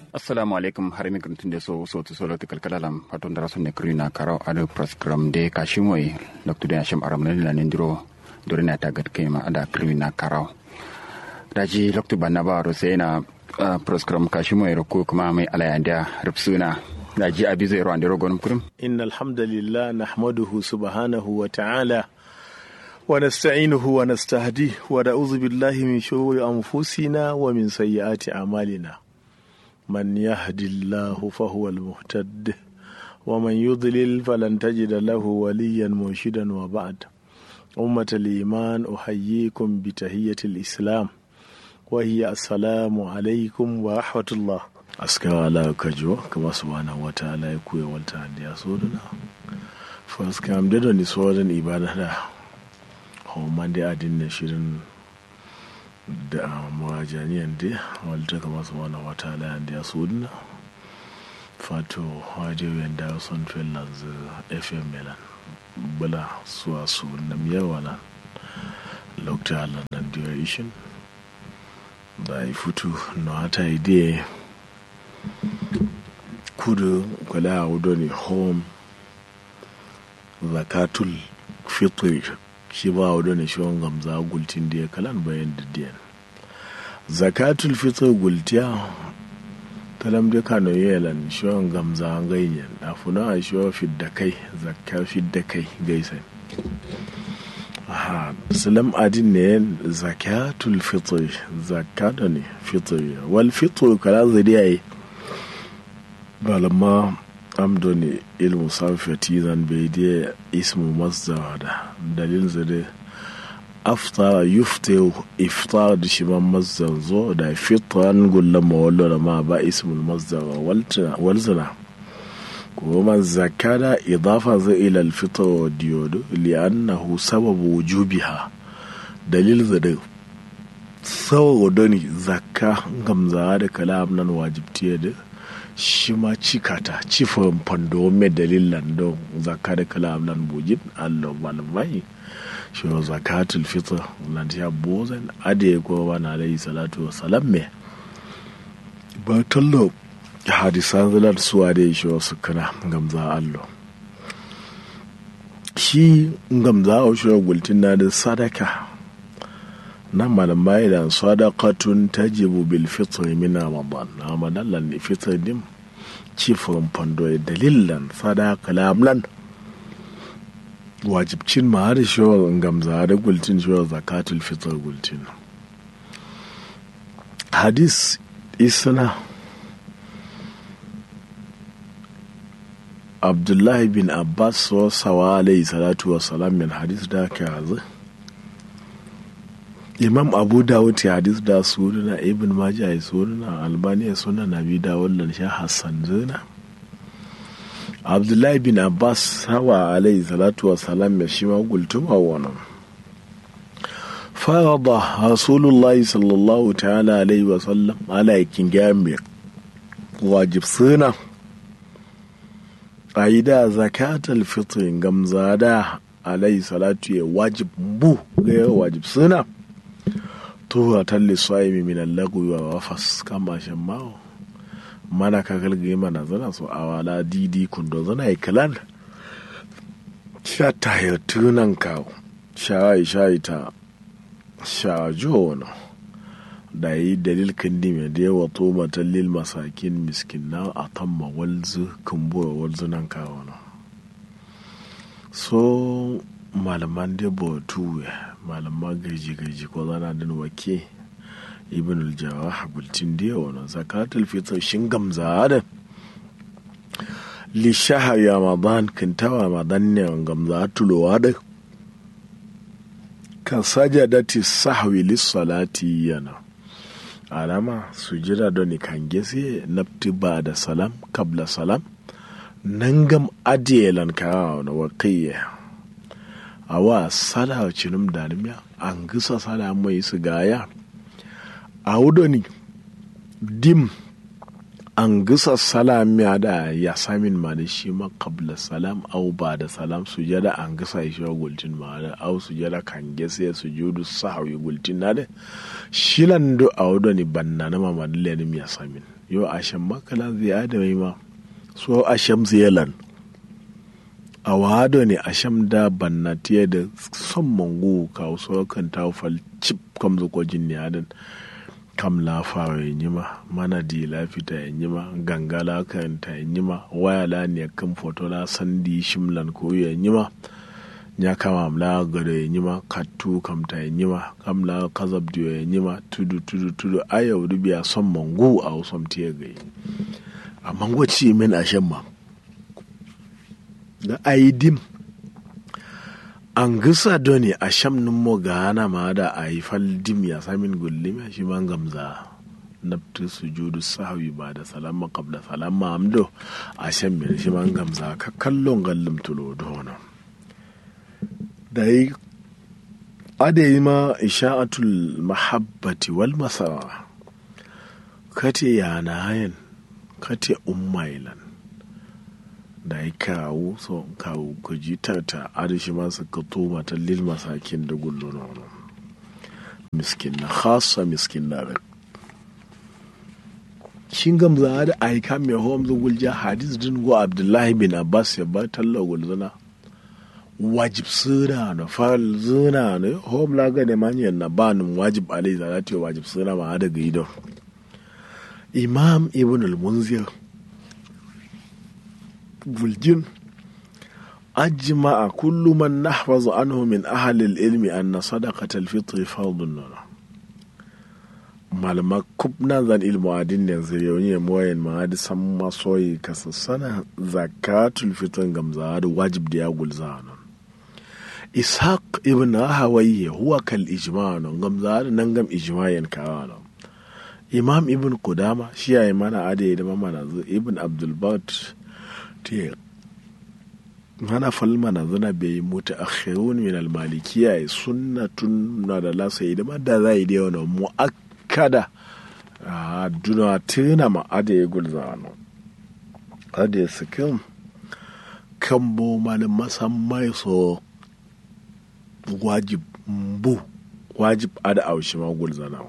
assalamu alaikum har mi grantin de so so to solo te kalkala lam paton dara sonne krina karo ado program de kashimoy dr de asham aram ne la nindiro dore na tagat kema ada krina karo daji loktu banna ba ro sai na program kashimoy ro ko kuma mai alayanda rubsuna daji abi zai ro andiro gonum kurum إن الحمد لله نحمده سبحانه وتعالى ونستعينه ونستهديه ونعوذ بالله من شرور أنفسنا ومن سيئات أعمالنا من يهد الله فهو المهتد ومن يضلل فلن تجد له وليا مرشدا وبعد أمة الإيمان أحييكم بتحية الإسلام وهي السلام عليكم ورحمة الله aska ala kajo kama subhanahu wa ta'ala ya kuya wanta da ya so duna first kam da da ni so da ibada da homan da adin na shirin da mawajaniyan da walta kama subhanahu wa ta'ala da ya so duna fato wajewen da son finlands fm milan bula suwa su na miyarwa nan lokta ala nan duration da ya fito na hata idea kudu kwale a wudo ne home zakatul fitri shi ba wudo ne shi gamza gultin da ya kalan bayan didiyan zakatul fitri gultiya talam da kano yelan shi gamza ganyen a funa a shi fidda kai zakka fidda kai gaisan aha salam adin ne zakatul fitri zakata ne fitri wal fitri kala zariya yi balama amdo ne ilmu safiyati zan bai da ismu masdar da dalil zade aftara yufte iftar da shi man masdar zo da fitran gullan mawallo da ma ba ismul masdar walzina kuma zakada idafa zai ila alfitar wa diyodo li'annahu sababu wujubiha dalil zade saboda ne zakka gamza da kalam nan wajibtiya da shi ma cikata cifin fando mai dalilan don zaka da kalam nan bujin allah malamai shi wa zakatul fitr nan ta bozan ade ko ba na alayhi salatu wa salam me ba tallo hadisan zalar suwa da shi wa sukuna gamza allah shi gamza a shi gultin na da sadaka nan malamai da sadaqatun tajibu bil fitr min ramadan ramadan lan fitr dim cifin fando dalilan sadaqa lamlan wajibcin ma har shawar gamza da gultin shawar zakatul fitr gultin hadis isna abdullahi bin abbas wa sawa alayhi salatu wa salam min hadis da ka hazin imam abu dawud ya hadis da sunana ibn majah ya sunana albani ya sunana bi dawud lan sha hassan zina abdullahi bin abbas hawa alayhi salatu wa salam ya shi ma gultuma wannan farada rasulullahi sallallahu ta'ala alaihi wa sallam ala yakin gambe wajib suna a yi da zakatul fitr gamzada alayhi salatu ya wajib bu ga wajib suna tuwa talli swa'imi min allagu wa wafas kama shan mawo mana ka galgaye mana zana so a wala didi kundo zana yi kalan sha ta yi tunan kawo sha yi sha yi ta sha jo wani da yi dalil kandi mai da yawa to matallil masakin miskin na a tamma walzu kumbura walzu nan kawo na so malaman da bautu malaman gaji-gaji ko zana din wake ibn al-jawah bultin da yawa zakatul fitr shin gamza da li shahar ramadan kintawa ramadan ne gamza tulowa da kan sajadati sahwi lis salati yana alama sujira don kan gese nafti ba da salam kabla salam nan gam adiyelan kawo na waƙiyya awa sala cinum danimya an gisa sala mai su gaya a wudoni dim an gisa salam ya da ya samin ma da shi ma qabla salam au ba da salam sujada an gisa shi wa gultin ma da au sujada kan gese sujudu sahwi gultin na da shilan do awdo ni banna na ma madle ni ya samin yo asham makala ziyada mai ma so asham ziyalan a wado ne asham da banna tiye da son mangu ka so kan ta fal chip kam zo ko jinni adan kam la fara yin yima mana di la fita yin yima gangala kan ta yin yima waya la ne kan foto la sandi shimlan ko yin yima nya kama la gado yin yima kattu kam ta yin yima kam la kazab diyo yin yima tudu tudu tudu ayau dubiya son mangu a wasom tiye gai amma gwaci min ashen ma da aidim an gisa doni a sham nin mo gana ma da a yi faldim ya samin gullim ya shi man gamza naftu sujudu sahwi ba da salama qabla salama amdo a sham mai shi man gamza ka kallon gallim tulo dono da yi adayi ma isha'atul mahabbati wal masara kate yana hayan kate ummailan da ya kawo so kawo ku ji tarta adashi masu ka toma ta lil masakin da gullo na wani miskin na khasa miskin na rak shin gamza da aika mai hom zo gulja hadis din go abdullahi bin abbas ya ba talla gulzana wajib suna na fal zuna ne hom la ga ne manyan na banin wajib alai zalati wajib suna ma da gido imam ibn al-munzir بولجين أجمع كل من نحفظ عنه من أهل العلم أن صدقة الفطر فرض لنا malama kubna zan ilmu adin yanzu yau ne moyen ma da san masoyi kasassana zakatul fitr gamza da wajib da ya gulza nan ishaq ibn hawaye huwa kal ijma nan gamza da nan gam ijmayen kawa nan imam ibn kudama shi yayi mana ade da mamana ibn abdul bat te hana falmana zana bai mutu akhirun min almalikiya sunnatun na da lasa yi da madda za yi da yawan mu'akkada a duna tuna ma ada ya gulza no ada ya sikin kan bo malin masammai so wajib mbu wajib ada aushi ma gulza na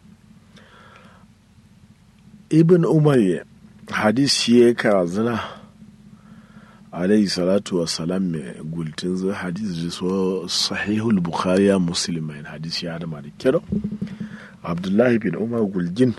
ibn umar hadis shi ya kara zina alayhi salatu wa salam mai gultin zai hadis da so sahihul bukhari ya muslim mai hadis ya da da kiro abdullahi bin umar gulgin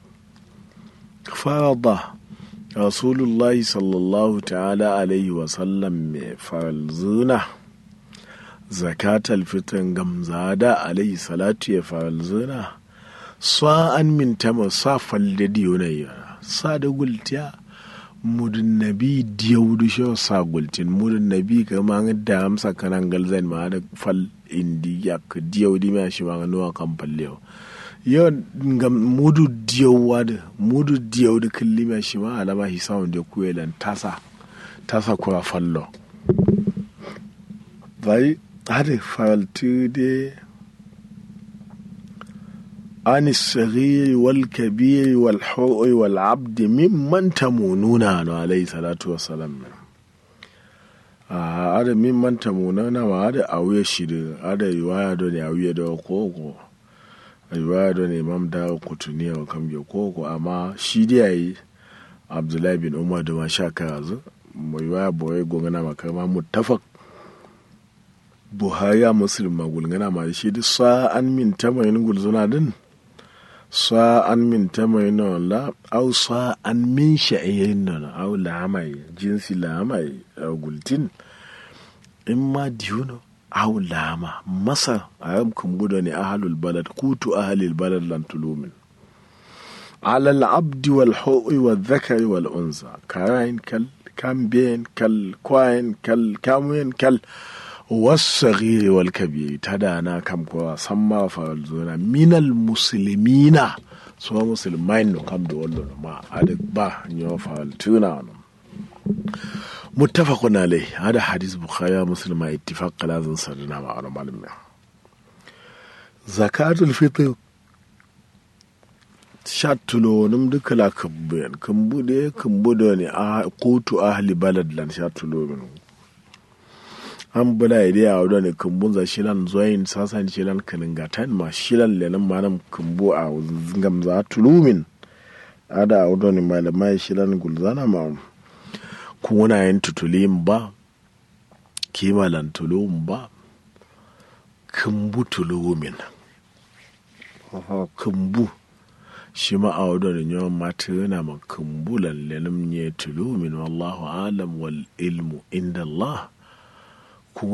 farada rasulullahi sallallahu ta'ala alaihi wa sallam mai farzuna zakatal fitan gamzada alaihi salatu ya farzuna sa'an min tama sa falle diyonayya sa da gultiya mudun nabi diyaudu sho sagultin mudun nabi ka ma da amsa kanan galzan ma da fal indi ya ka diyaudi ma shi ma nuwa kan fallewa yo ngam mudu diyawa da mudu diyaudu kulli ma shi ma alama hi sawun da kuyelan tasa tasa kura fallo bai hade faltu de عن الصغير والكبير والحر والعبد ممن تمونون عليه الصلاة والسلام ada min manta munana ma ada awuye shiri ada riwaya do ne awuye do koko riwaya do ne imam da kutuni wa kam ge koko amma shi dai yayi abdullahi bin umar da ma sha kazu mu riwaya boye gongana makama muttafaq buhari ya muslim ma gulgana ma shi duk sa'an min tamayin gulzuna din sa'an min tamayin la au sa'an min sha'irin nan au lamai jinsi lamai gultin in ma diyuno au lama masar a yam kumbuda ne ahalul balad kutu ahalil balad lan tulumin على العبد والحوء والذكر والأنثى كاين كال كامبين كال كواين كال كاموين كال والصغير والكبير تدانا كم كوا سما فالزونا من المسلمين سوا مسلمين نو كم دولو ما أدك با نيو فالتونا متفق عليه هذا حديث بخاري مسلم اتفاق لازم سرنا مع معلومة زكاة الفطر shatulo num duka la kabben kambu de kambu do ne a kotu ahli balad lan shatulo min an bula ide a wadda ne kambun za shilan zoyin sasan shilan kaningatan ma shilan lenan manam kambu a zingam za tulumin ada a wadda ne malamai shilan gulzana ma kuna yin tutulim ba kimalan tulum ba kambu tulumin kambu shi ma a wadda ne yawan mata yana ma kambu lallenin ne tulumin wallahu alam wal ilmu inda Allah